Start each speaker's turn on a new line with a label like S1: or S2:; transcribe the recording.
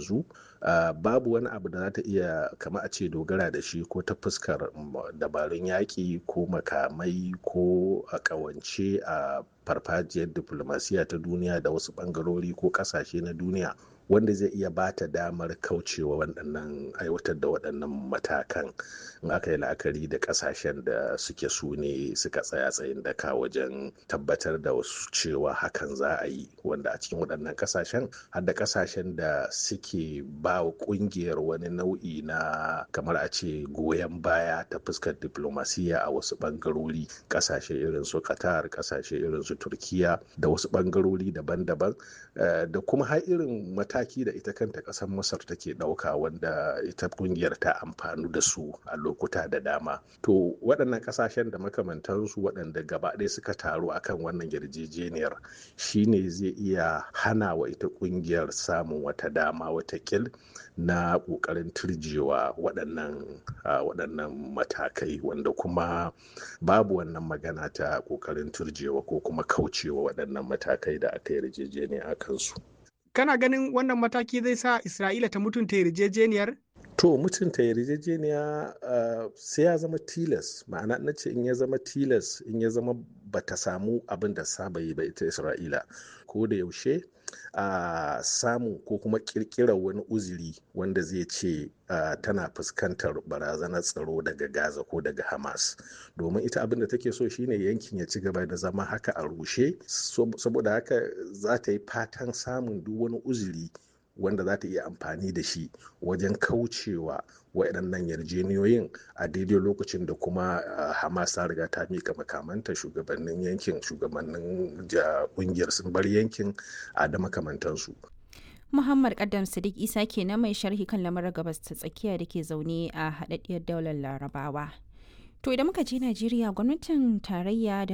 S1: yanzu uh, babu wani abu da za ta iya kama a ce dogara da shi ko ta fuskar dabarun yaƙi ko makamai ko a ƙawance a farfajiyar diplomasiya ta duniya da wasu ɓangarori ko ƙasashe na duniya wanda zai iya ba ta damar kaucewa waɗannan aiwatar da waɗannan matakan in aka yi la'akari da ƙasashen da suke su ne suka tsaya tsayin daka wajen tabbatar da wasu cewa hakan za a yi wanda a cikin waɗannan ƙasashen har da ƙasashen da suke ba wa ƙungiyar wani nau'i na kamar a ce goyon baya ta fuskar diplomasiya a wasu ɓangarori ƙasashe irin su qatar ƙasashe irin su turkiya da wasu ɓangarori daban-daban da kuma har irin mataki da ita kanta ƙasar masar take ɗauka wanda ita ƙungiyar ta amfanu da su a lokuta da dama to waɗannan ƙasashen da makamantansu waɗanda gaba ɗaya suka taru akan wannan yarjejeniyar shine zai iya hana wa ita ƙungiyar samun wata dama wata kil na ƙoƙarin turjewa waɗannan waɗannan matakai wanda kuma babu wannan magana ta ƙoƙarin turjewa ko kuma kaucewa waɗannan matakai da aka yarjejeniya a kansu.
S2: kana ganin wannan mataki zai sa isra'ila ta mutunta yarjejeniyar
S1: to mutunta yarjejeniya uh, sai ya zama tilas ma'ana na ce in ya zama tilas in ya zama bata samu abin da saba yi ba ita isra'ila ko da yaushe a uh, samu ko kuma kirkirar wani uzuri wanda zai ce uh, tana fuskantar barazanar tsaro daga gaza ko daga hamas domin ita abin da take so shine yankin ya ci gaba da zama haka a rushe saboda haka za ta yi fatan samun duk wani uzuri wanda za ta iya amfani da shi wajen kaucewa waɗannan yarjeniyoyin a daidai lokacin da kuma hamas ta riga ta mika makamanta shugabannin yankin shugabannin ƙungiyar sun bar yankin a da makamantansu
S3: Muhammad Kaddam Sadiq Isa ke na mai sharhi kan lamarin gabas ta tsakiya da ke zaune a haɗaɗɗiyar daular Larabawa. To idan muka je Najeriya gwamnatin tarayya da